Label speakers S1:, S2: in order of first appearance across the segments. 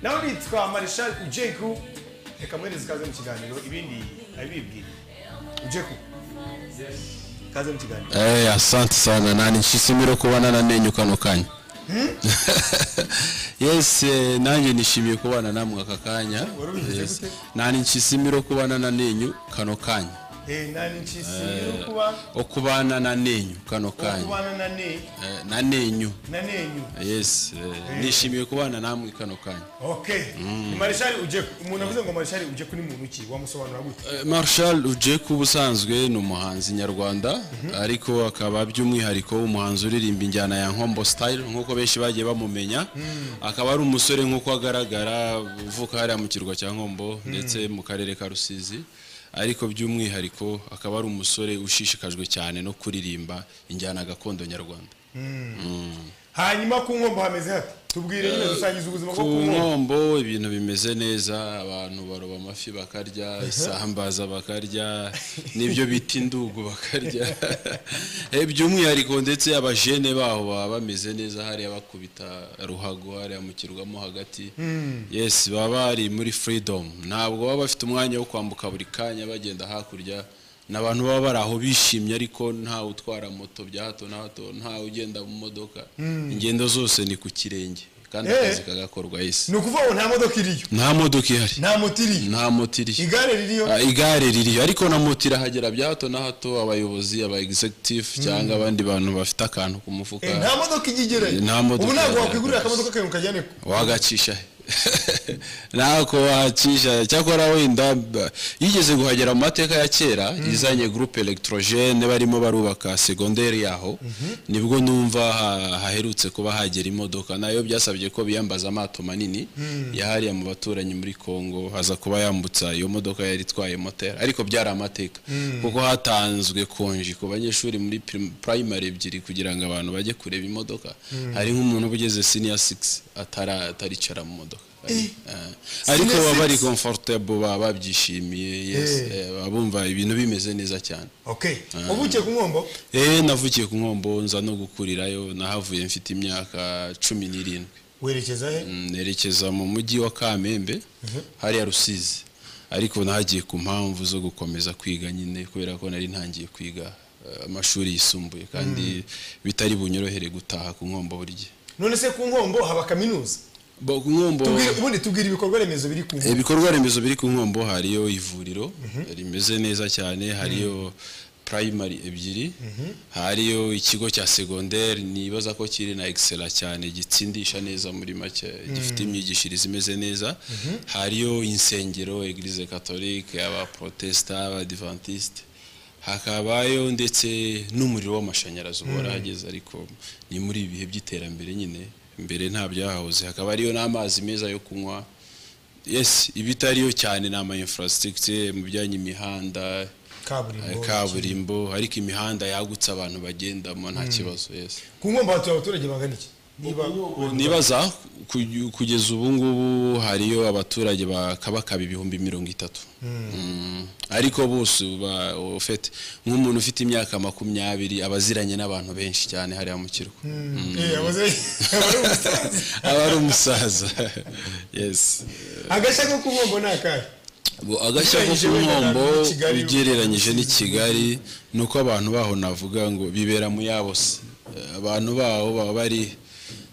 S1: nawe nitwa marishal ujeku reka muhereze ikaze mu kiganiro ibindi abibwira ujeku ikaze mu kiganiro
S2: Eh, asante sana na nishimiye kubana na nenyu kano kanya yes eh, nanjye nishimiye kubana namwe aka kanya
S1: Warubivuze
S2: Yes.
S1: gute?
S2: na nishimiye kubana na nenyu kano kanya
S1: Eh, nani nshisi yo kuba
S2: okubana na nenyu kano kanya
S1: kubana na ne
S2: Eh, na nenyu
S1: na nenyu
S2: yes eh, nishimiye kubana namwe kano kanya
S1: okay ni marishal ujeku umuntu avuze ngo marishal ujeku ni muntu ki wamusobanura gute
S2: Eh, Marshal Ujeku ubusanzwe ni umuhanzi nyarwanda ariko akaba by'umwihariko umuhanzi uririmba injyana ya nkombo style nk'uko benshi bagiye bamumenya akaba ari umusore nk'uko agaragara uvuka hariya mu kirwa cya nkombo ndetse mu karere ka rusizi ariko by'umwihariko akaba ari umusore ushishikajwe cyane no kuririmba injyana gakondo nyarwanda
S1: hanyuma ku nkombo hameze hate tubwire nyine dusangiza ubuzima
S2: ku
S1: bwo ku nkombo
S2: nkombo ibintu bimeze neza abantu baroba amafi bakarya isambaza bakarya n'ibyo bita indugu bakarya Eh, by'umwihariko ndetse abajene baho baba bameze neza hariya bakubita ruhago hariya mu kirwa mo hagati yes baba bari muri freedom ntabwo baba bafite umwanya wo kwambuka buri kanya bagenda hakurya ni abantu baba bari aho bishimye ariko ntawe utwara moto bya hato na hato ntawe ugenda mu modoka ingendo zose ni ku kirenge kandi
S1: Eh.
S2: akazi kagakorwa isi
S1: ni ukuvuga ngo nta modoka iriyo
S2: nta modoka ihari
S1: nta moto iriyo
S2: nta moto iriyo
S1: igare ririyo
S2: Ah, igare ririyo ariko na moto irahagera bya hato na hato abayobozi aba executive cyangwa abandi bantu bafite akantu ku mufuka
S1: Eh, nta modoka ijya igerayo
S2: Nta modoka
S1: ubu ntabwo
S2: igerayo.
S1: wakwigurira akamodoka kawe ukajyane ko
S2: wagacisha he ntako wacisha cyakora wenda b- yigeze guhagera mu mateka ya kera izanye groupe electrogene barimo barubaka segonderi yaho nibwo numva ha- haherutse kuba hagera imodoka nayo byasabye ko biyambaza amato manini yahariye mu baturanyi muri Kongo haza kuba yambutsa iyo modoka yari itwaye moteri ariko byari amateka kuko hatanzwe konji ku banyeshuri muri prim- primary ebyiri kugira ngo abantu bajye kureba imodoka hari nk'umuntu uba ugeze senior 6 atara ataricara mu modoka Eh, ariko
S1: Senior
S2: baba bari
S1: six?
S2: comfortable baba babyishimiye yes eh, baba bumva ibintu bimeze neza cyane
S1: okay uvukiye ku nkombo
S2: eh navukiye ku nkombo nza no gukurirayo nahavuye mfite imyaka cumi n'irindwi
S1: werekeza he
S2: Mm, nerekeza mu mujyi wa kamembe hariya rusizi ariko nahagiye ku mpamvu zo gukomeza kwiga nyine kubera ko nari ntangiye kwiga eh, amashuri yisumbuye kandi bitari bunyorohere gutaha ku nkombo buri gihe
S1: none se ku nkombo haba kaminuza
S2: Bo- ku nkombo
S1: Tubwire- ubundi tubwira ibikorwa remezo biri ku nkombo
S2: ibikorwa remezo biri ku nkombo hariyo ivuriro rimeze neza cyane hariyo primary ebyiri hariyo ikigo cya segonderi nibaza ko kiri na excella cyane gitsindisha neza muri make gifite imyigishirize imeze neza hariyo insengero eglise catholique aba protesta aba adventiste hakabayo ndetse n'umuriro w'amashanyarazi uba warahageze ariko ni muri ibi bihe by'iterambere nyine mbere nta byahahoze hakaba hariyo n'amazi meza yo kunywa yes ibitariyo cyane ni ama infrastructure mu bijyanye imihanda eh,
S1: kaburimbo
S2: kaburimbo ariko imihanda yagutse abantu bagendamo nta kibazo yes
S1: ku nkombo hatuye abaturage bangana iki niba
S2: nibaza ku- kugeza ubu ngubu hariyo abaturage bakabakaba ibihumbi mirongo itatu Mm. ariko bose ba- ufite nk'umuntu ufite imyaka makumyabiri aba aziranye n'abantu benshi cyane hariya mu kirwa
S1: Eh, abaze- abari umusaza.
S2: aba ari umusaza yes
S1: agashya ko ku nkombo ni akahe
S2: Bo agashya ko
S1: Ugereranyije
S2: ku
S1: wenda
S2: nkombo
S1: na Kigali,
S2: ugereranyije
S1: Rusizi,
S2: n'i Kigali ni uko abantu baho navuga ngo bibera mu yabo se Eh, abantu baho baba bari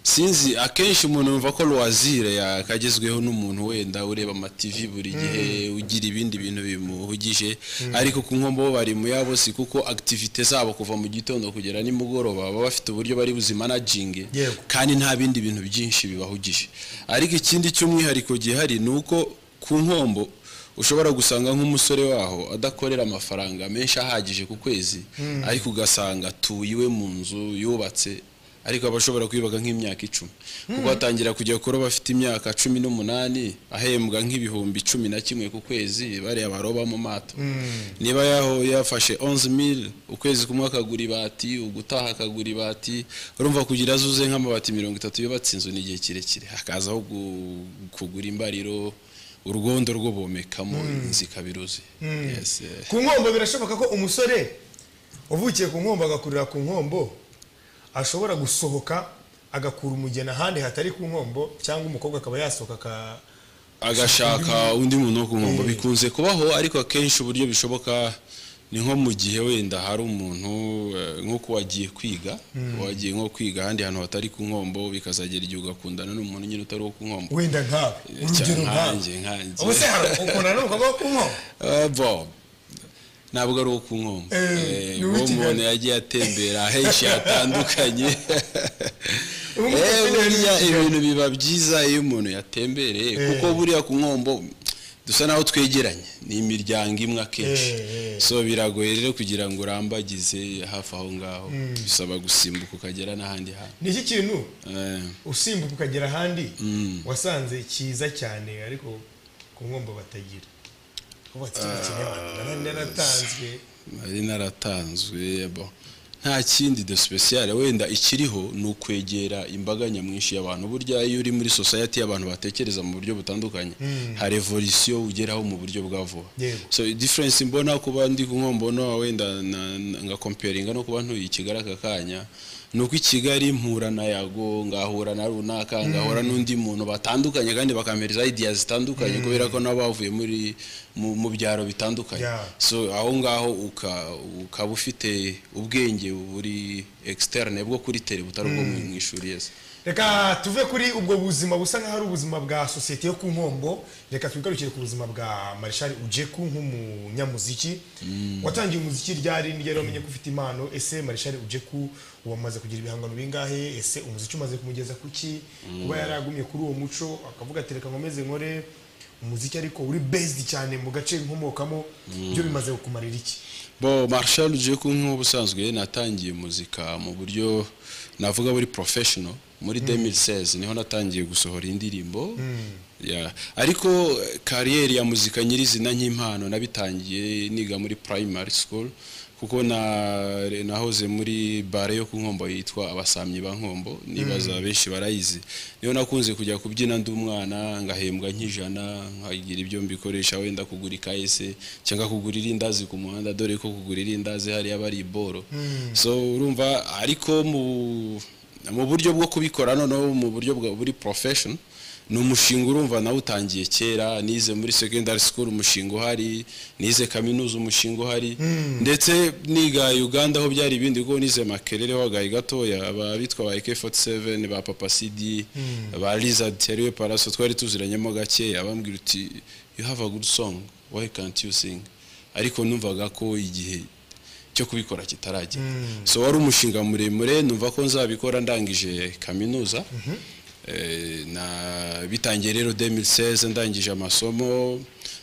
S2: sinzi akenshi umuntu yumva ko loisir yakagezweho n'umuntu wenda ureba amativi buri gihe ugira ibindi bintu bimuhugije ariko ku nkombo bo bari mu yabo si kuko activite zabo kuva mu gitondo kugera nimugoroba baba bafite uburyo bari buzimanaginge
S1: Yego.
S2: kandi nta bindi bintu byinshi bibahugije ariko ikindi cy'umwihariko gihari ni uko ku nkombo ushobora gusanga nk'umusore waho adakorera amafaranga menshi ahagije ku kwezi ariko ugasanga atuye iwe mu nzu yubatse ariko aba ashobora kwibaga nk'imyaka icumi kuko atangira kujya kuroba afite imyaka cumi n'umunani ahembwa nk'ibihumbi cumi na kimwe ku kwezi bariya baroba mu mato niba yaho yafashe 11000 ukwezi kumwe akagura ibati ugutaha akagura ibati urumva kugira azuze nk'amabati mirongo itatu yubatse inzu ni igihe kirekire hakazaho gu- kugura imbariro urwondo rwo bomekamo inzu ikaba iruzuye Yes, eh.
S1: ku nkombo birashoboka ko umusore uvukiye ku nkombo agakurira ku nkombo ashobora gusohoka agakura umugeni ahandi hatari ku nkombo cyangwa umukobwa akaba yasohoka aka
S2: agashaka undi muntu wo ku nkombo bikunze kubaho ariko akenshi uburyo bishoboka ni nko mu gihe wenda hari umuntu eh, nko kuba wagiye kwiga wagiye nko kwiga ahandi hantu hatari ku nkombo bikazagera igihe ugakundana n'umuntu nyine utari uwo ku nkombo
S1: wenda nkawe urugero nkawe
S2: nkanjye nkanjye
S1: ubuse hari ukundana n'umukobwa wo ku nkombo
S2: Eh, bo ntabwo ari uwo ku nkombo
S1: Eh,
S2: Eh,
S1: ni uw'i
S2: uwo umuntu
S1: Kigali.
S2: yagiye atembera henshi hatandukanye
S1: Ubu ngubu
S2: Eh,
S1: atembera
S2: buriya
S1: ni
S2: ibintu biba byiza iyo umuntu yatembereye kuko buriya ku nkombo dusa naho twegeranye ni imiryango imwe akenshi
S1: Eh, eh.
S2: so biragoye rero kugira ngo urambagize hafi aho ngaho bisaba gusimbuka ukagera n'ahandi hantu
S1: ni iki kintu
S2: Eh,
S1: usimbuka ukagera ahandi
S2: Mm.
S1: wasanze cyiza cyane ariko ku nkombo batagira Kuba bati, "Kino kinyarwanda nari naratanzwe
S2: nari naratanzwe bo nta kindi de special wenda ikiriho ni ukwegera imbaga nyamwinshi y'abantu burya iyo uri muri society y'abantu batekereza mu buryo butandukanye hari evolution ugeraho mu buryo bwa vuba
S1: Yego.
S2: so difference mbona kuba ndi ku nkombo no wenda na- na- ngakomperinga no kuba ntuye i Kigali aka kanya ni uko i Kigali mpura na yago ngahura na runaka ngahura n'undi muntu batandukanye kandi bakampereza idea zitandukanye kubera ko nabo bavuye muri mu, mu byaro bitandukanye
S1: Yeah.
S2: so aho ngaho uka- ukaba ufite ubwenge buri externe bwo kuri tele butari ubwo mu- mu ishuri yes
S1: reka tuve kuri ubwo buzima busa nk'aho ari ubuzima bwa sosiyete yo ku nkombo reka twigarukire ku buzima bwa marishari ujeku nk'umunyamuziki watangiye umuziki ryari ni ryari wamenye ko ufite impano ese marishari ujeku wamaze kugira ibihangano bingahe ese umuziki umaze kumugeza ku ki kuba yaragumye kuri uwo muco akavuga ati reka nkomeze nkore umuziki ariko uri bezidi cyane mu gace nkomokamo byo bimaze kukumarira iki
S2: bo marshal jeku nk'ubusanzwe natangiye muzika mu buryo navuga buri professional muri 2016 niho natangiye gusohora indirimbo Ya, ariko eh, kariyeri ya muzika nyirizina nk'impano nabitangiye niga muri primary school kuko na nahoze muri bare yo ku nkombo yitwa abasamyi ba nkombo nibaza benshi barayizi niyo nakunze kujya kubyina ndi umwana ngahembwa nk'ijana nkagira ibyo mbikoresha wenda kugura ikayese cyangwa kugura irindazi ku muhanda dore ko kugura irindazi hariya bari iboro so urumva ariko mu mu buryo bwo kubikora noneho mu buryo bwa buri profession ni umushinga urumva nawe utangiye kera nize muri secondary school umushinga uhari nize kaminuza umushinga uhari ndetse niga uganda aho byari ibindi kuko nize makerere ho agahe gatoya aba- bitwa ba ak47 ba papa cd ba lizard yariwe paraso twari tuziranyemo gakeya bambwira uti you have a good song why can't you sing ariko numvaga ko igihe cyo kubikora kitaragera so wari umushinga muremure numva ko nzabikora ndangije kaminuza Eh, na bitangiye rero 2016 ndangije amasomo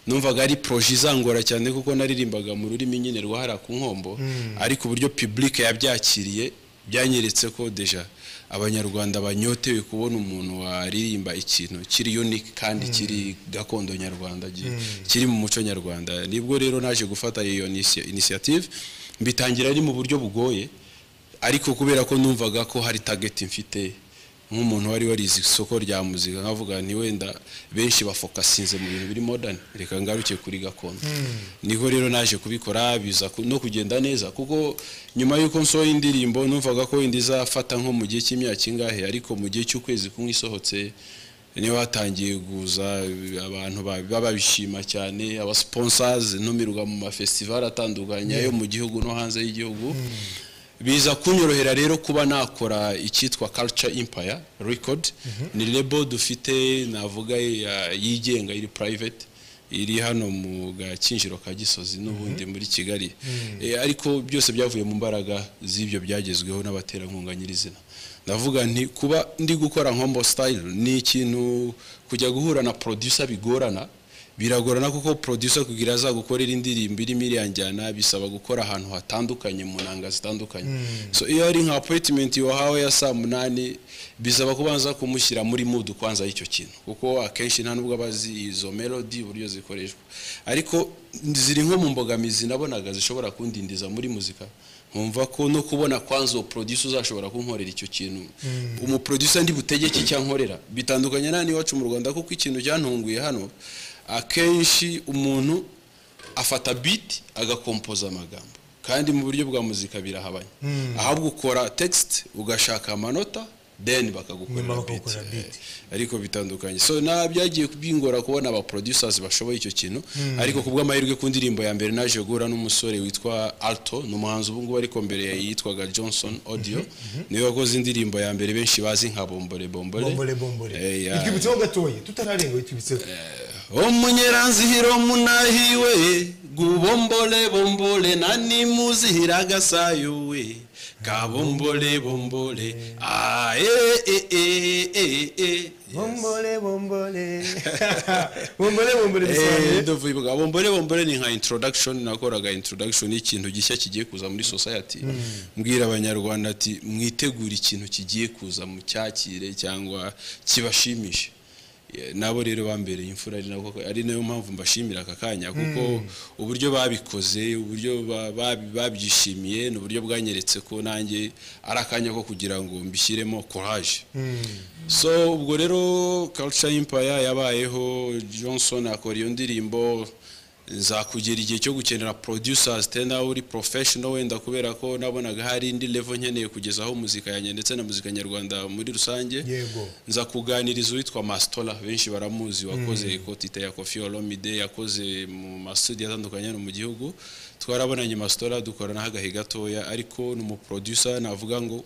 S2: numvaga ari proje izangora cyane kuko naririmbaga mu rurimi nyine rwahara ku nkombo ariko uburyo public yabyakiriye byanyeretse ko deja abanyarwanda banyotewe kubona umuntu waririmba ikintu kiri unique kandi kiri gakondo nyarwanda gi- kiri mu muco nyarwanda nibwo rero naje gufata iyo inisi- initiative mbitangira ari mu buryo bugoye ariko kubera ko numvaga ko hari target mfite nk'umuntu wari warize isoko rya muzika nkavuga nti wenda benshi bafokasinze mu bintu biri modern reka ngaruke kuri gakondo niho rero naje kubikora biza ku- no kugenda neza kuko nyuma y'uko nsohoye indirimbo numvaga ko wenda izafata nko mu gihe cy'imyaka ingahe ariko mu gihe cy'ukwezi kumwe isohotse niho hatangiye kuza abantu ba- baba bishima cyane abasponsazi ntumirwa mu mafestivali atandukanye ayo mu gihugu no hanze y'igihugu biza kunyorohera rero kuba nakora icyitwa culture empire record ni lebo dufite navuga ya- yigenga iri private iri hano mu gakinjiro ka gisozi n'ubundi muri kigali Eh, ariko byose byavuye mu mbaraga z'ibyo byagezweho n'abaterankunga nyirizina ndavuga nti kuba ndi gukora nkombo style ni ikintu kujya guhura na producer bigorana biragorana kuko producer kugira azagukorera indirimbo irimo iriya njyana bisaba gukora ahantu hatandukanye mu nanga zitandukanye so iyo ari nka appointment wahawe ya saa munani bisaba kubanza kumushyira muri mood kwanza y'icyo kintu kuko akenshi nta nubwo aba azi izo melody uburyo zikoreshwa ariko ziri nko mu mbogamizi nabonaga zishobora kundindiza muri muzika nkumva ko no kubona kwanza uwo producer uzashobora kunkorera icyo kintu umu producer ndi butegeke icyo ankorera bitandukanye nani iwacu mu Rwanda kuko ikintu cyantunguye hano akenshi umuntu afata beat agakompoza amagambo kandi mu buryo bwa muzika birahabanye ahubwo ukora text ugashaka amanota then bakagukorera
S1: Nyuma
S2: beat
S1: bakagukorera
S2: Eh,
S1: beat.
S2: ariko bitandukanye so na byagiye bingora kubona aba producers bashoboye icyo kintu ariko ku bw'amahirwe ku ndirimbo ya mbere naje guhura n'umusore witwa Alto ni umuhanzi ubu ngubu ariko mbere yitwaga Johnson Audio niwe wakoze indirimbo ya mbere benshi bazi nka Bombore Bombore
S1: bombole bombole
S2: Eh, ya-
S1: itwibutseho gatoya tutararenga witwibutseho
S2: omunyeranzihiro munahiwe gubombole bombole nanimuzihira gasayo we kabombole bombole ah, eh, eh, eh, eh, eh.
S1: bombole bombole bombole bombole bisobanuye
S2: Eh, ndavuga, bombole bombole ni nka introduction nakoraga introduction y'ikintu gishya kigiye kuza muri society mbwira abanyarwanda ati mwitegura ikintu kigiye kuza mu cyakire cyangwa kibashimishe Eh, nabo rero bambereye imfura ari nako ari nayo mpamvu mbashimira aka kanya kuko uburyo babikoze uburyo ba- babi- babyishimiye ni uburyo bwanyeretse ko nanjye ari akanya ko kugira ngo mbishyiremo courage so ubwo rero culture empire yabayeho johnson akora iyo ndirimbo nzakugera igihe cyo gukenera producers te nawe uri professional wenda kubera ko nabonaga hari indi level nkeneye kugezaho muzika yanjye ndetse na muzika nyarwanda muri rusange
S1: Yego.
S2: nza kuganiriza uwitwa Mastola benshi baramuzi wakoze ikotite ya Kofi Olomide yakoze mu masudi atandukanye hano mu gihugu twarabonanye Mastola dukorana agahe gatoya ariko ni umuproducer navuga ngo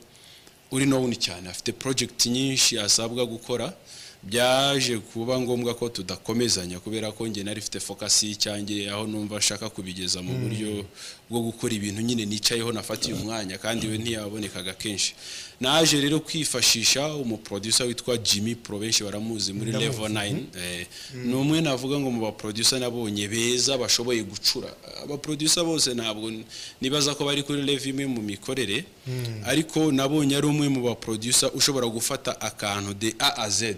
S2: uri nowuni cyane afite project nyinshi asabwa gukora byaje kuba ngombwa ko tudakomezanya kubera ko njye nari mfite focus y'icyanjye aho numva nshaka kubigeza mu buryo bwo gukora ibintu nyine nicayeho nafatiye umwanya kandi we ntiyabonekaga kenshi naje rero kwifashisha umuproducer witwa Jimmy Pro benshi baramuzi muri
S1: Ndamuzi.
S2: level 9 eh, ni umwe navuga ngo mu baproducer nabonye beza bashoboye gucura abaproducer bose ntabwo n- nibaza ko bari kuri level imwe mu mikorere ariko nabonye ari umwe mu baproducer ushobora gufata akantu de A a Z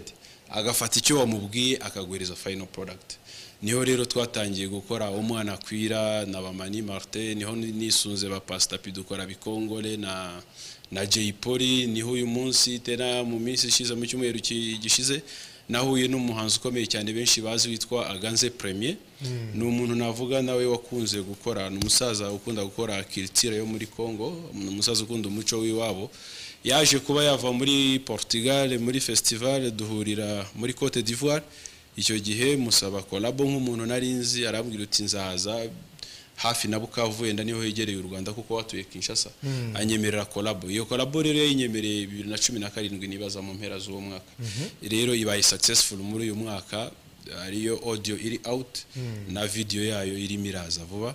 S2: agafata icyo wamubwiye akaguhereza final product niho rero twatangiye gukora umwana akwira na bamani martin niho ni- nisunze ba pasitapi dukora bikongore na na jay polly niho uyu munsi tena mu minsi ishize mu cyumweru ki- gishize nahuye n'umuhanzi ukomeye cyane benshi bazi witwa aganze premier ni umuntu navuga nawe wakunze gukora ni umusaza ukunda gukora kiritira yo muri congo ni umusaza ukunda umuco w'iwabo yaje kuba yava muri portugal muri festival duhurira muri cote d'ivoire icyo gihe musaba kolabo nk'umuntu nari nzi arambwira uti nzaza hafi na Bukavu wenda niho hegereye u Rwanda kuko watuye Kinshasa anyemerera kolabo iyo kolabo rero yayinyemereye bibiri na cumi na karindwi nibaza mu mpera z'uwo mwaka rero ibaye successful muri uyu mwaka ariyo audio iri out na video yayo irimo iraza vuba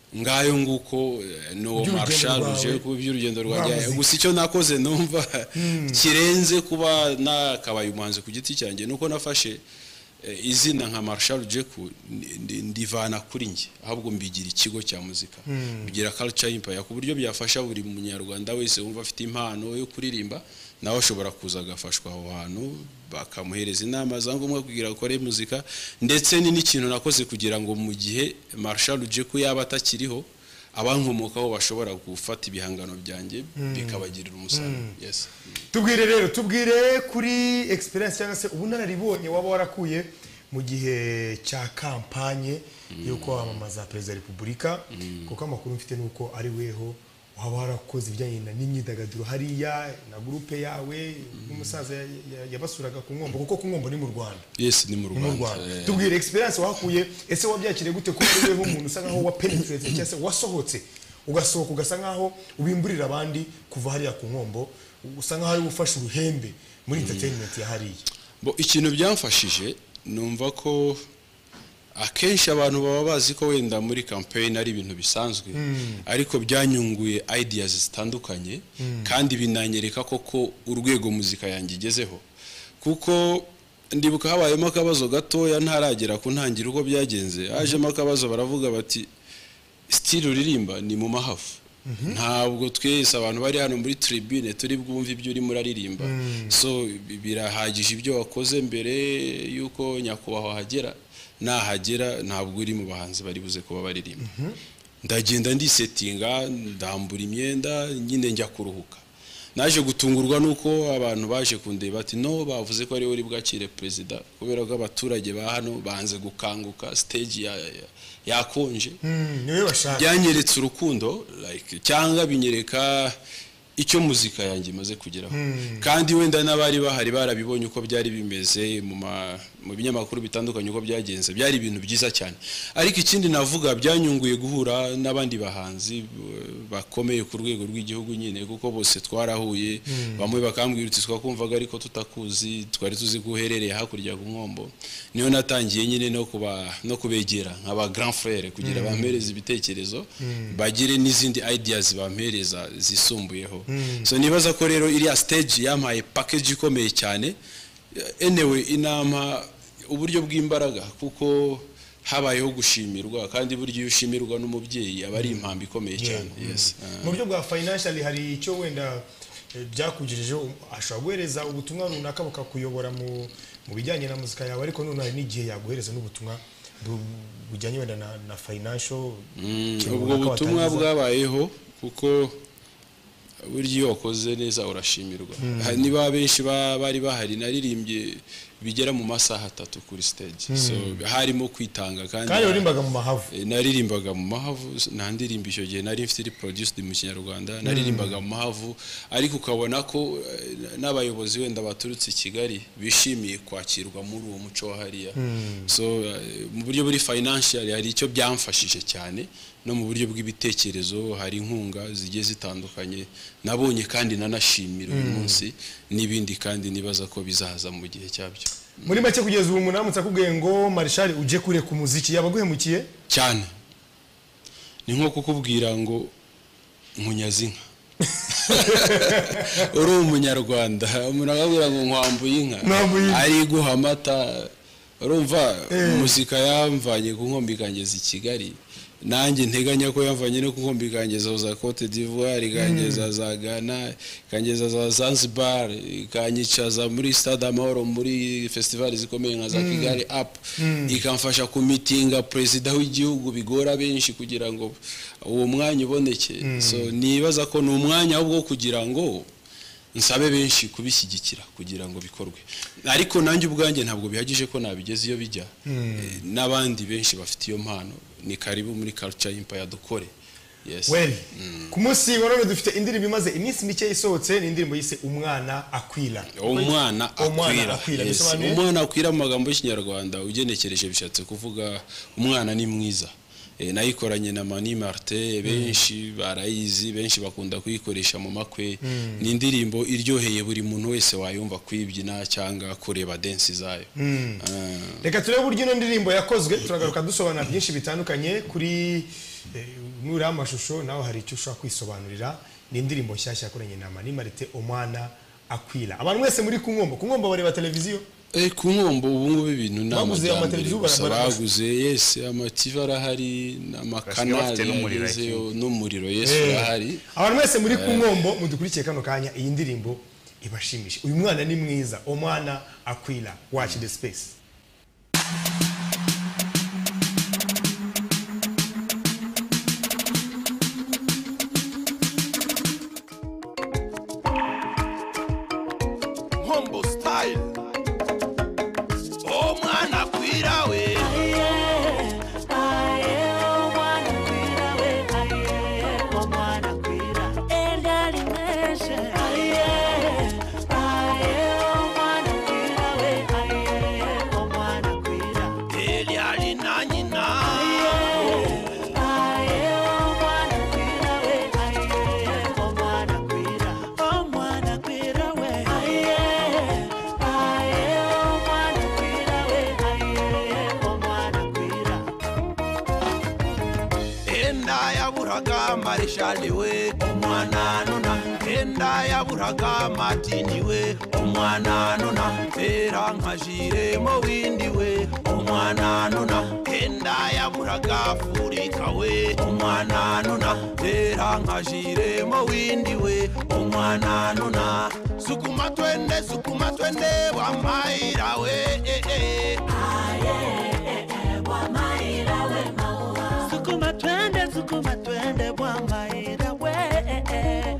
S2: ngayo nguko eh, no
S1: By'urugendo
S2: marshal
S1: rwawe.
S2: uje ku by'urugendo rwanjye
S1: Rwa muzika.
S2: gusa icyo nakoze numva kirenze kuba nakabaye umuhanzi ku giti cyanjye nuko nafashe eh, izina nka Marshal Jeku ndi- ndi- ndivana kuri njye ahubwo mbigira ikigo cya muzika mbigira culture empire ku buryo byafasha buri munyarwanda wese wumva afite impano yo kuririmba nawe ashobora kuza agafashwa aho hantu bakamuhereza inama za ngombwa kugira akore muzika ndetse ni n'ikintu nakoze kugira ngo mu gihe Marshal Jeku yaba atakiriho abankomokaho bashobora gufata ibihangano byanjye bikabagirira umusaruro yes
S1: tubwire rero tubwire kuri experience cyangwa se ubunararibonye waba warakuye mu gihe cya kampanye y'uko wamamaza perezida wa repubulika kuko amakuru mfite ni uko ari weho waba warakoze ibijyanye na- n'imyidagaduro hariya na gurupe yawe n'umusaza ya- ya- yabasuraga ku nkombo kuko ku nkombo ni mu rwanda
S2: yes ni mu
S1: ni mu
S2: rwanda
S1: rwanda
S2: Eh,
S1: tubwire experience wahakuye ese wabyakiriye gute kuko uriwe nk'umuntu usa nkaho wapenetrate cyangwa se wasohotse ugasohoka ugasa nkaho ubimburira abandi kuva hariya ku nkombo usa nkaho ari ufashe uruhembe muri entertainment ya hariya
S2: bo ikintu byamfashije numva ko akenshi abantu baba bazi ko wenda muri campaign ari ibintu bisanzwe ariko byanyunguye ideas zitandukanye kandi binanyereka koko urwego muzika yanjye igezeho kuko ndibuka habayemo akabazo gatoya ntaragera ku ntangiriro uko byagenze hajemo akabazo baravuga bati sitiri uririmba ni mu mahafu ntabwo twese abantu bari hano muri tribune turi bwumve ibyo urimo uraririmba so bi- birahagije ibyo wakoze mbere y'uko nyakubahwa ahagera nahagera ntabwo uri mu bahanzi bari buze kuba baririmba ndagenda ndisetinga ndambura imyenda nyine njya kuruhuka naje gutungurwa nuko abantu baje kundeba bati no bavuze ko ari wowe uri bwakire perezida kubera ko abaturage ba hano banze gukanguka stage ya- ya- yakonje
S1: niwe bashaka
S2: byanyeretse urukundo like cyangwa binyereka icyo muzika yanjye imaze kugeraho kandi wenda n'abari bahari barabibonye uko byari bimeze mu ma- mu binyamakuru bitandukanye uko byagenze byari ibintu byiza cyane ariko ikindi navuga byanyunguye guhura n'abandi bahanzi eh, bakomeye ku rwego rw'igihugu nyine kuko bose twarahuye bamwe bakambwira uti twakumvaga ariko tutakuzi twari tuzi ko uherereye hakurya ku nkombo niyo natangiye nyine no kuba no kubegera nkaba grand frère kugira bampereze ibitekerezo bagire n'izindi ideas bampereza zisumbuyeho so nibaza ko rero iriya stage yampaye package ikomeye cyane Eh, anyway inama uburyo bw'imbaraga kuko habayeho gushimirwa kandi burya iyo ushimirwa n'umubyeyi aba ari impamvu ikomeye cyane yes Ah.
S1: mu buryo bwa financially hari icyo wenda eh, byakugirijeho ashobora guhereza ubutumwa runaka bakakuyobora mu mu bijyanye na muzika yawe ariko none hari n'igihe yaguhereza n'ubutumwa bu- bujyanye wenda na, na financial ikintu
S2: ubwo
S1: runaka
S2: butumwa
S1: watangiza.
S2: bwabayeho kuko burya iyo wakoze neza urashimirwa Aha, niba benshi ba- bari bahari naririmbye bigera mu masaha atatu kuri stage so harimo kwitanga kandi
S1: kandi waririmbaga mu mahavu
S2: E, naririmbaga mu mahavu nta ndirimbo icyo gihe nari mfite iri produced mu kinyarwanda naririmbaga mu mahavu ariko ukabona ko eh, n'abayobozi wenda baturutse i kigali bishimiye kwakirwa muri uwo muco wa hariya so eh, mu buryo buri financial hari icyo byamfashije cyane no mu buryo bw'ibitekerezo hari inkunga zigiye zitandukanye nabonye kandi nanashimira uyu munsi n'ibindi kandi nibaza ko bizaza mu gihe cyabyo
S1: muri make kugeza ubu munamutse akubwiye ngo marishari uje kure ku muziki yaba aguhemukiye
S2: cyane ni nko kukubwira ngo nkunyaze inka uri umunyarwanda umuntu akakubwira ngo nkwambuye inka
S1: Nkwambuye inka.
S2: ariguha amata urumva muzika yamvanye ku nkombe ikangeza i kigali nanjye nteganya ko yamvanye no ku nkombe ikangeza za cote d'ivoire ikangeza za ghana ikangeza za zanzibar ikanyicaza muri stade amahoro muri festival zikomeye nka za kigali up ikamfasha kumitinga perezida w'igihugu bigora benshi kugira ngo uwo mwanya uboneke so nibaza ko ni umwanya ahubwo wo kugira ngo nsabe benshi kubishyigikira kugira ngo bikorwe ariko nanjye ubwanjye ntabwo bihagije ko nabigeze iyo bijya Eh, n'abandi benshi bafite iyo mpano ni karibu muri culture empire dukore yes
S1: well ku munsi wa none dufite indirimbo imaze iminsi mike isohotse ni indirimbo yise umwana akwira
S2: umwana
S1: Umwana
S2: akwira
S1: akwira,
S2: Yes.
S1: bisobanuye?
S2: umwana akwira mu magambo y'ikinyarwanda ugenekereje bishatse kuvuga umwana ni mwiza Eh, nayikoranye na mani marite benshi barayizi benshi bakunda kuyikoresha mu makwe ni indirimbo iryoheye buri muntu wese wayumva kuyibyina cyangwa kureba densi zayo Ah.
S1: reka turebe uburyo ino ndirimbo yakozwe turagaruka dusobanura byinshi bitandukanye kuri eh, nuriho amashusho nawe hari icyo ushobora kwisobanurira ni indirimbo nshyashya yakoranye na mani marite umwana akwira abantu mwese muri ku nkombo ku nkombo bareba televiziyo
S2: Eh, ku nkombo ubu ngubu ibintu ni
S1: Baguze
S2: amajyambere
S1: amateleviziyo
S2: gusa
S1: baragura-
S2: baguze yesi amativa arahari
S3: Basigaye
S2: n'amakanari
S3: bafite n'umuriro, I
S2: yagezeyo
S3: think.
S2: n'umuriro yesi
S1: Eh,
S2: urahari
S1: abantu mwese muri ku nkombo mudukurikiye kano kanya iyi ndirimbo ibashimishe uyu mwana ni mwiza umwana akwira watch the space
S3: Humble style. Oh mwana kwira we. Eli ali na nyina. Enda yaburaga marishali we. Omwana nona. Enda yaburaga matini we. Omwana nona. Era nkajire mo windi we. Omwana nona. Enda yaburaga furika we. Omwana nona. Era nkajire mo windi we. Omwana nona. Sukuma twende, sukuma twende wa maira we. Eh, eh.
S4: Sukuma twende, sukuma twende bwa maira we.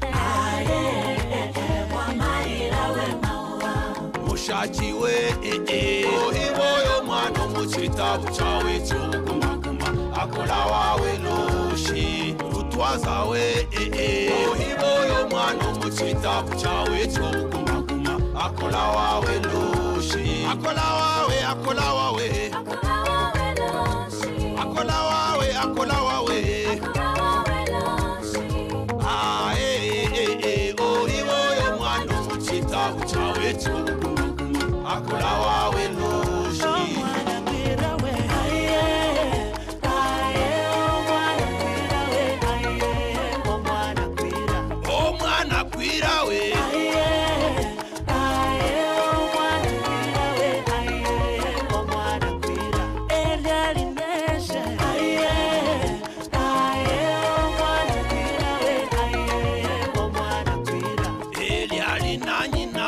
S3: mushaki we ohiboyo mwana omuchita buchawe chobukumaguma akola wawe loshi rutu umutwaza we ee ohiboyo mwana umucitabu cyawe cobukumaguma akola wawe lushi akola wawe akola wawe akola wawe akola wawe Ah, eh, eh, eh, eh, ohiboyo mwana umucitabu cyawe cobukumaguma akola wawe lushi omwana kwira we elyali na nyina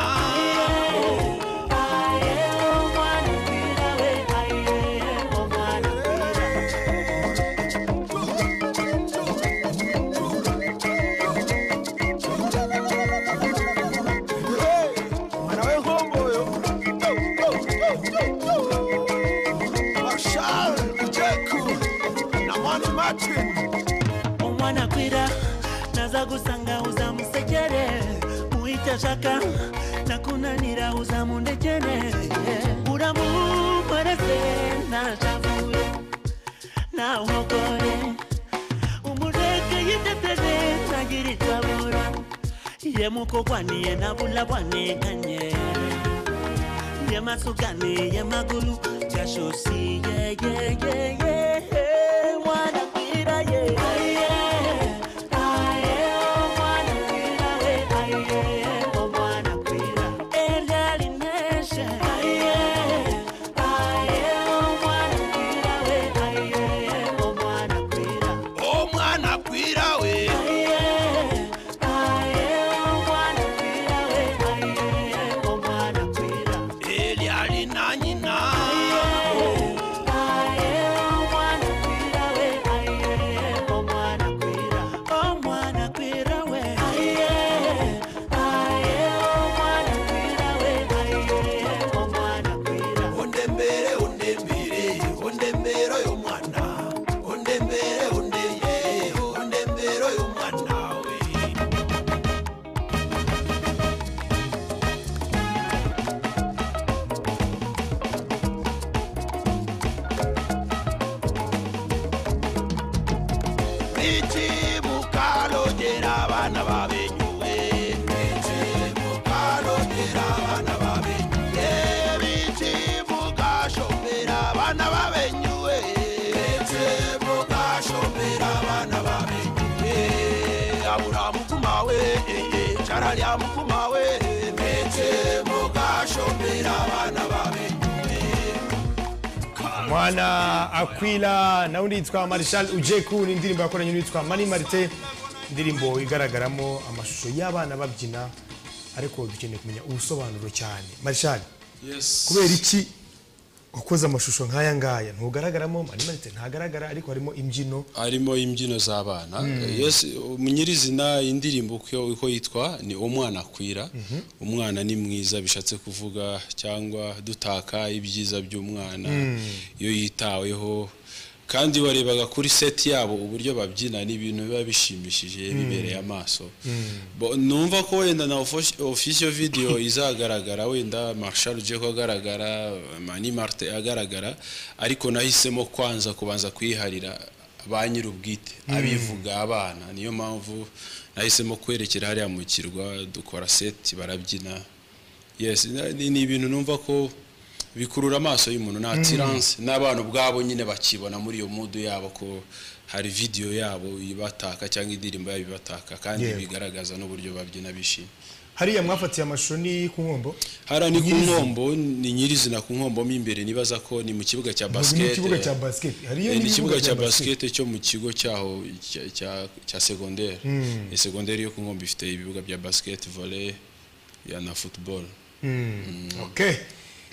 S3: mwana wehomboyo marshal ujeku na mwana martin
S4: omwana kwira naza gusanga uza musekere muita shaka nakunanira uza mundekene buramu bwarese nashavure nawogore umureke yitetene nagiritwabura ye mukokwaniye nabulabwanekanye ye masukane ye magulu gashosi ye ye ye ye mwana kwira ye aye aye mwana kwira we aye o mwana kwira eryali neshe aye aye mwana kwira we aye o mwana kwira
S3: omwana kwira we
S4: aye aye mwana kwira we aye o mwana kwira
S3: elyali na nyina ondembere ondembere ondembere oyo mwana ondembere ondeye ondembere oyo mwana we Bichi mukalo jera bana babenyuwe Bichi mukalo jera bana babenyuwe Bichi mukashombera bana babenyuwe Bichi mukashombera bana babenyuwe Abura mukumawe charalya mukumawe Bichi mukashombera bana babenyuwe
S1: mwana akwila nawe undi yitwa marishal ujeku ni indirimbo yakoranye n'uwitwa mani marite indirimbo igaragaramo amashusho y'abana babyina ariko dukeneye kumenya ubusobanuro cyane marishal kubera iki wakoze amashusho nk'aya ngaya ntugaragaramo mani marite ntagaragara ariko harimo imbyino
S2: harimo imbyino z'abana yose nyirizina indirimbo uko uko yitwa ni umwana akwira umwana ni mwiza bishatse kuvuga cyangwa dutaka ibyiza by'umwana iyo yitaweho kandi warebaga kuri seti yabo uburyo babyina ni ibintu biba bishimishije bibereye amaso Bo- numva ko wenda na ofisiyo videwo izagaragara wenda marshal uje ko agaragara mani marite agaragara ariko nahisemo kwanza kubanza kuyiharira ba nyir'ubwite abivuga abana niyo mpamvu nahisemo kwerekera hariya mu kirwa dukora seti barabyina yes na- ni ni ibintu numva ko bikurura amaso y'umuntu ni atiranse n'abana ubwabo nyine bakibona muri iyo mudu yabo ko hari videwo yabo ibataka cyangwa indirimbo yabo ibataka kandi
S1: Yego.
S2: bigaragaza n'uburyo babyina bishimye
S1: hariya mwafatiye amashusho ni ku nkombo
S2: hariya ni ku
S1: Nyiri-
S2: nkombo ni nyirizina ku nkombo mo imbere nibaza ko ni mu kibuga cya
S1: Ntabwo ni
S2: basikete
S1: ikibuga cya basiketi hariyo
S2: Eh, ni ikibuga cya
S1: basiketi.
S2: basikete cyo mu kigo cyaho cya- cya- cya segonderi segonderi yo ku nkombe ifite ibibuga bya basiketi vole ya na futuboro
S1: Okay.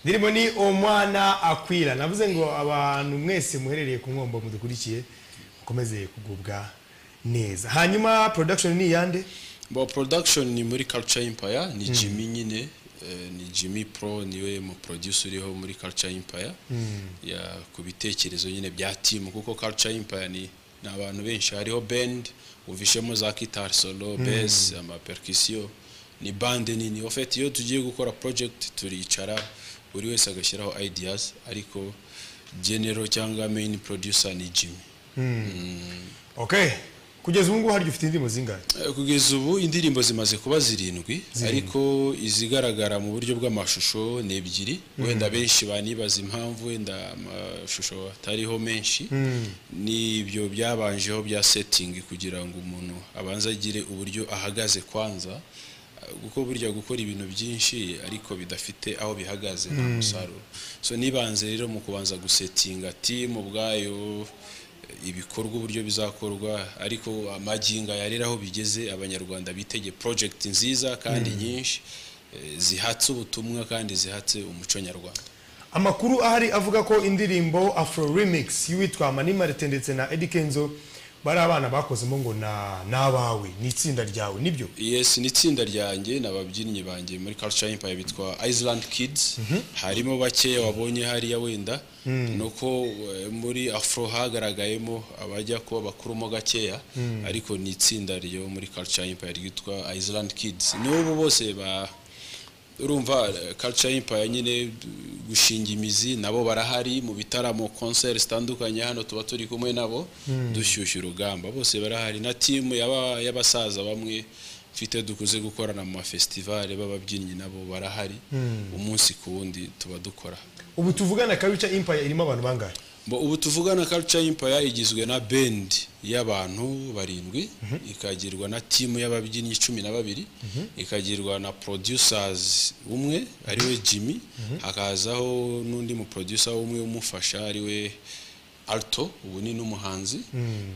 S1: Ndirimo ni umwana akwira navuze ngo abantu mwese muherereye ku nkombo mudukurikiye mukomeze kugubwa neza hanyuma production ni yande
S2: bo production ni muri culture empire ni jimmy nyine eh, ni jimmy pro niwe mu producer uriho muri culture empire ya ku bitekerezo nyine bya team kuko culture empire ni ni abantu benshi hariho band uvishemo za guitar solo bass amapercussion ni bande nini en fait iyo tugiye gukora project turicara buri wese agashyiraho ideas ariko general cyangwa main producer ni Jimmy
S1: okay kugeza ubu ngubu hari ufite indirimbo zingahe
S2: Eh, kugeza ubu indirimbo zimaze kuba zirindwi ariko izigaragara mu buryo bw'amashusho ni ebyiri wenda benshi banibaza impamvu wenda amashusho atariho menshi n'ibyo byabanjeho bya setingi kugira ngo umuntu abanze agire uburyo ahagaze kwanza eh, kuko burya gukora ibintu byinshi ariko bidafite aho bihagaze nta musaruro so nibanze rero mu kubanza gusetinga timu ubwayo ibikorwa uburyo bizakorwa ariko amaginga ya rero aho bigeze abanyarwanda bitege project nziza kandi nyinshi eh, zihatse ubutumwa kandi zihatse umuco nyarwanda
S1: amakuru ahari avuga ko indirimbo afro remix y'uwitwa mani marite ndetse na Eddy kenzo bari abana bakozemo ngo na n'abawe ni itsinda ryawe nibyo
S2: yes ni itsinda ryanjye n'ababyinnyi banjye muri culture empire bitwa Island Kids harimo bakeya wabonye hariya wenda nuko eh, muri afro hagaragayemo abajya kuba bakuramo gakeya ariko ni itsinda ryo muri culture empire ryitwa Island Kids n'ubu bose ba urumva eh, culture empire nyine d- gushinga imizi nabo barahari mu bitaramo concert zitandukanye hano tuba turi kumwe nabo dushyushya urugamba bose barahari na timu yaba- y'abasaza bamwe mfite dukuze gukorana mu mafestivale b'ababyinnyi nabo barahari umunsi ku wundi tuba dukora
S1: ubu tuvugana kabica empire irimo abantu bangahe
S2: Bo- ubu tuvugana culture empire igizwe na band y'abantu barindwi ikagirwa na timu y'ababyinnyi cumi na babiri ikagirwa na producers umwe ariwe jimmy hakazaho n'undi mu producer umwe umufasha ariwe alto ubu ni n'umuhanzi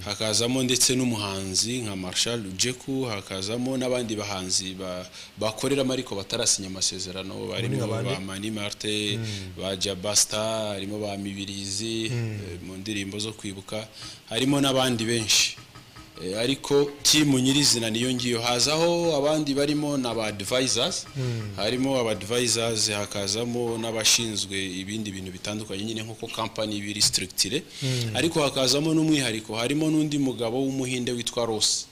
S2: hakazamo ndetse n'umuhanzi nka marshal ujeku hakazamo n'abandi bahanzi ba- bakoreramo ariko batarasinya amasezerano barimo
S1: abandi?
S2: ba Mani Marte ba Jabasta harimo ba Mibirizi eh, mu ndirimbo zo kwibuka harimo n'abandi benshi Eh, ariko timu nyirizina niyo ngiyo hazaho abandi barimo na ba advisors harimo aba advisors hakazamo n'abashinzwe ibindi bintu bitandukanye nyine nk'uko company biri structure ariko hakazamo n'umwihariko harimo n'undi mugabo w'umuhinde witwa Ross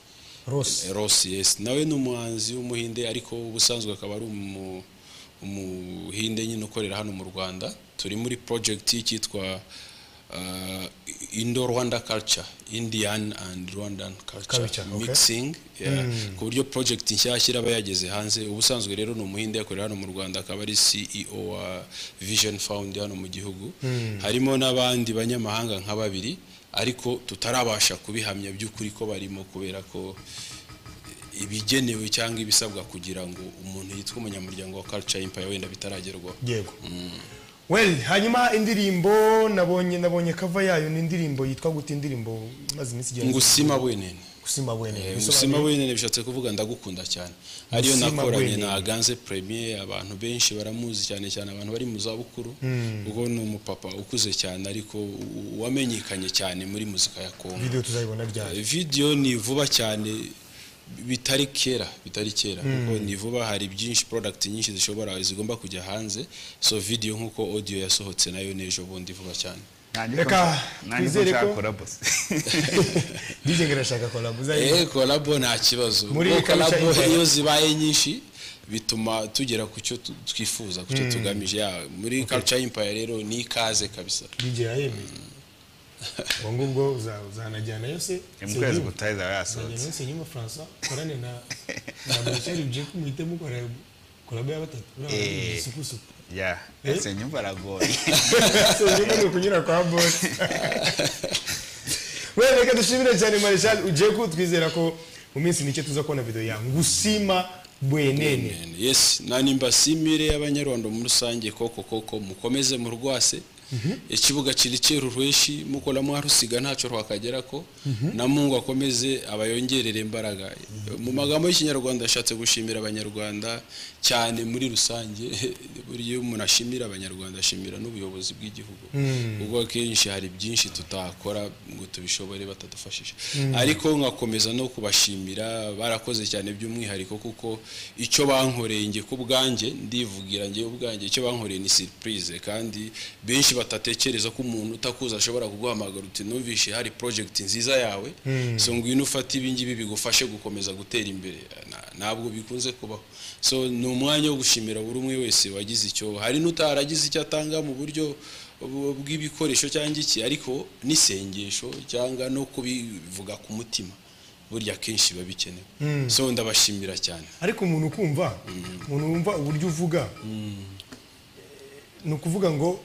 S1: rose
S2: Ross yes nawe ni umuhanzi w'umuhinde ariko ubusanzwe akaba ari umu- umuhinde nyine ukorera hano mu Rwanda turi muri project cyitwa uh, Indo Rwanda culture Indian and Rwandan culture,
S1: Culture, okay.
S2: mixing yeah. ku buryo project nshyashya iraba yageze hanze ubusanzwe rero ni umuhinde yakorera hano mu Rwanda akaba ari CEO wa Vision Fund hano mu gihugu harimo n'abandi banyamahanga nka babiri ariko tutarabasha kubihamya by'ukuri ko barimo kubera ko ibigenewe cyangwa ibisabwa kugira ngo umuntu yitwe umunyamuryango wa Culture Empire wenda bitaragerwaho
S1: yego well hanyuma indirimbo nabonye nabonye kava yayo ni indirimbo yitwa gute indirimbo maze iminsi igenda
S2: ngusima bwenene
S1: gusima
S2: Eh,
S1: wene
S2: ngusima bwenene bishatse kuvuga ndagukunda cyane ariyo
S1: Ngusima
S2: nakoranye
S1: bwenene.
S2: na ganze premier abantu benshi baramuzi cyane cyane abantu bari mu zabukuru ubwo ni umupapa ukuze cyane ariko u- wamenyekanye cyane muri muzika ya kongo
S1: video tuzayibona ryari
S2: video ni vuba cyane bitari kera bitari kera kuko ni vuba hari byinshi product nyinshi zishobora zigomba kujya hanze so video nk'uko audio yasohotse nayo n'ejo bundi vuba cyane
S1: Reka twizere ko- DJ ngerashaka kola
S2: eh kolabo nta kibazo
S1: Muri
S2: kuko
S1: Kamichi
S2: kolabo
S1: Impact.
S2: iyo zibaye nyinshi bituma tugera ku cyo tu- twifuza ku cyo tugamije ya muri culture empire rero ni ikaze kabisa
S1: DJ yayemeye ubwo ngubwo uza- uzanajyanayo se
S5: mu kwezi
S1: Senyuma.
S5: gutaha izaba
S1: Uzajyanayo
S5: yasohotse
S1: Senyuma Francois korane na na Marshal Jeko muhite mukora kolabo ya batatu uriya
S5: Eh.
S1: isukusuku
S5: ya ese nyumva aragoye
S1: senyuma ni ukunyura kwa bote we reka dushimire cyane Marshal Jeko twizera ko mu minsi mike tuza kubona video ya ngusima bwenene
S2: yes nanimba simire y'abanyarwanda muri rusange koko koko mukomeze mu rwase ikibuga kiri cyera urweshi mukoramo harusiga ntacyo rwakagera ko na mungu akomeze abayongerere imbaraga mu magambo y'ikinyarwanda ashatse gushimira abanyarwanda cyane muri rusange buri iyo umuntu ashimira abanyarwanda ashimira n'ubuyobozi bw'igihugu ubwo akenshi hari byinshi tutakora ngo tubishobore batadufashije ariko nkakomeza no kubashimira barakoze cyane by'umwihariko kuko icyo bankoreye njye ku bwanjye ndivugira njye ubwanjye icyo bankoreye ni surprise kandi benshi batatekereza ko umuntu utakuzi ashobora kuguhamagara uti numvishe hari project nziza yawe so ngwino ufate ibi ngibi bigufashe gukomeza gutera imbere Na- ntabwo bikunze kubaho so ni umwanya wo gushimira buri umwe wese wagize icyo hari n'utaragize icyo atanga mu buryo bu- bw'ibikoresho cyangwa iki ariko n'isengesho cyangwa no kubivuga ku mutima burya kenshi biba bikenewe so ndabashimira cyane
S1: ariko umuntu ukumva umuntu wumva uburyo uvuga ni ukuvuga ngo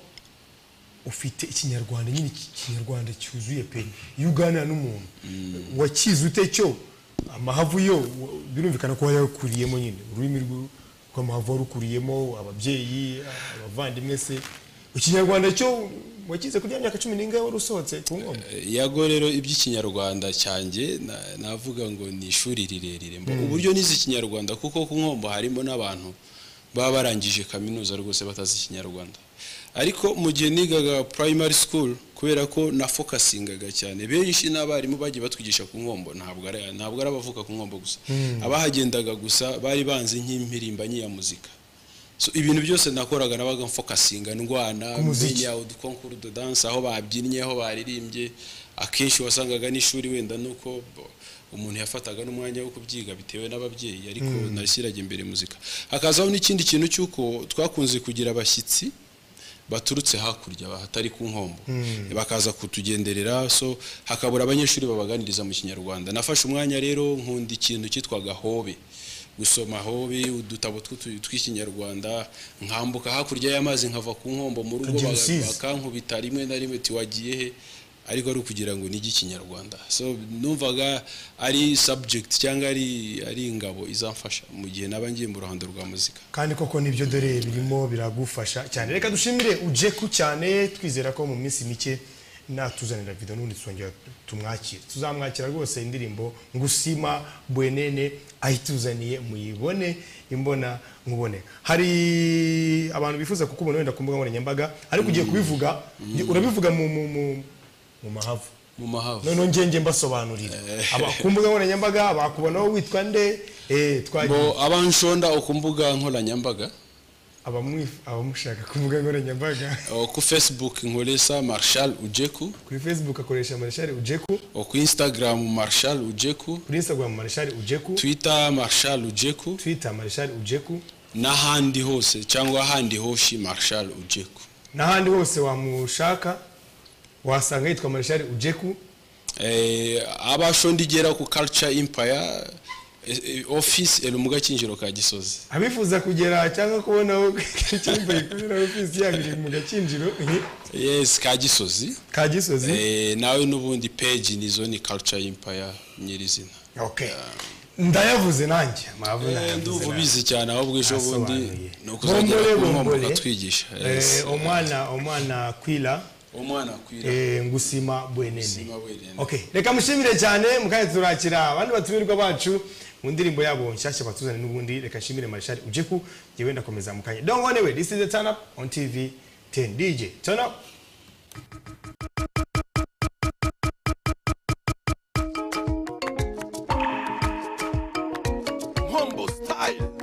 S1: ufite ikinyarwanda nyine iki- ikinyarwanda cyuzuye pe iyo uganira n'umuntu wakize ute cyo amahavu yo wa- birumvikana ko yakuriyemo nyine ururimi rw- rw'amahavu warukuriyemo ababyeyi abavandimwe se ikinyarwanda cyo wakize kuri ya myaka cumi n'ingahe wari usohotse ku nkombe
S2: yago rero iby'ikinyarwanda cyanjye na- navuga ngo ni ishuri rirerire Mbo- uburyo nize ikinyarwanda kuko ku nkombo harimo n'abantu baba barangije kaminuza rwose batazi ikinyarwanda ariko mu gihe nigaga primary school kubera ko nafokasingaga cyane benshi n'abarimu bagiye batwigisha ku nkombo ntabwo ari ntabwo ari abavuka ku nkombo gusa abahagendaga gusa bari banzi nk'impirimbanyi ya muzika so ibintu byose nakoraga nabaga mfokasinga ndwana
S1: muziki.
S2: menya udukonkuru de danse aho babyinnye aho baririmbye akenshi wasangaga n'ishuri wenda nuko bo- umuntu yafataga n'umwanya wo kubyiga bitewe n'ababyeyi ariko nashyiraga imbere muzika hakazaho n'ikindi kintu cy'uko twakunze kugira abashyitsi baturutse hakurya hatari ku nkombo bakaza kutugenderera so hakabura abanyeshuri babaganiriza mu kinyarwanda nafashe umwanya rero nkunda ikintu cyitwaga hobe gusoma hobe udutabo tw'utu- tw'ikinyarwanda nkambuka hakurya y'amazi nkava ku nkombo mu rugo
S1: Nkagira
S2: ba-
S1: usize.
S2: bakankubita rimwe na rimwe tiwagiye he ariko ari ukugira ngo nige ikinyarwanda so numvaga ari subject cyangwa ari ari ingabo izamfasha mu gihe naba ngiye mu ruhando rwa muzika
S1: kandi koko nibyo dore birimo biragufasha cyane reka dushimire ujeku cyane twizera ko mu minsi mike natuzanira video n'ubundi tuzongera tumwakire tuzamwakira rwose indirimbo ngusima bwenene ayituzaniye muyibone imbona nkubone hari abantu bifuza kukubona wenda ku mbuga nkoranyambaga ariko ugiye kubivuga urabivuga mu mu mu- mu mahavu
S2: mu mahava
S1: noneho ngenge mbasobanurira Aba- ku mbuga nkoranyambaga bakubonaho witwa nde Eh, twagiye
S2: bo abanshonda ku mbuga nkoranyambaga
S1: abamwif- abamushaka ku mbuga nkoranyambaga
S2: o ku facebook nkoresa marshal ujeku
S1: kuri facebook akoresha marshal ujeku
S2: o ku instagram marshal ujeku
S1: kuri instagram marshal ujeku
S2: twitter marshal ujeku
S1: twitter marshal ujeku
S2: n'ahandi hose cyangwa ahandi hoshi marshal ujeku
S1: n'ahandi hose wamushaka wasanga yitwa marshal ujeku
S2: Eh, abashondigera ku culture empire eh, eh, office eri mu gakinjiro ka gisozi
S1: abifuza kugera cyangwa kubona aho icyumba gikorera ofisi yabo iri mu gakinjiro eh,
S2: yes ka gisozi
S1: ka gisozi
S2: Eh, nawe n'ubundi page nizo ni culture empire nyirizina
S1: okay ndayavuze nanjye mpamvu
S2: Eh, ndumva
S1: nanjye.
S2: ubizi cyane ahubwo ejo bundi
S1: Nasobanuye.
S2: ni ukuzagera ku nkombo
S1: Bombole,
S2: ukatwigisha Yes.
S1: Eh, omwana omwana kwila
S2: umwana akwira
S1: Eh, ngusima bwenene
S2: Ngusima bwenene.
S1: okay reka mushimire cyane mukanya turakira abandi batumirwa bacu mu ndirimbo yabo nshyashya batuzane n'ubundi reka nshimire marishari ujeku ngewe ndakomeza mukanya don't go anywhere this is the turn up on tv 10 dj turn up
S3: nkombo style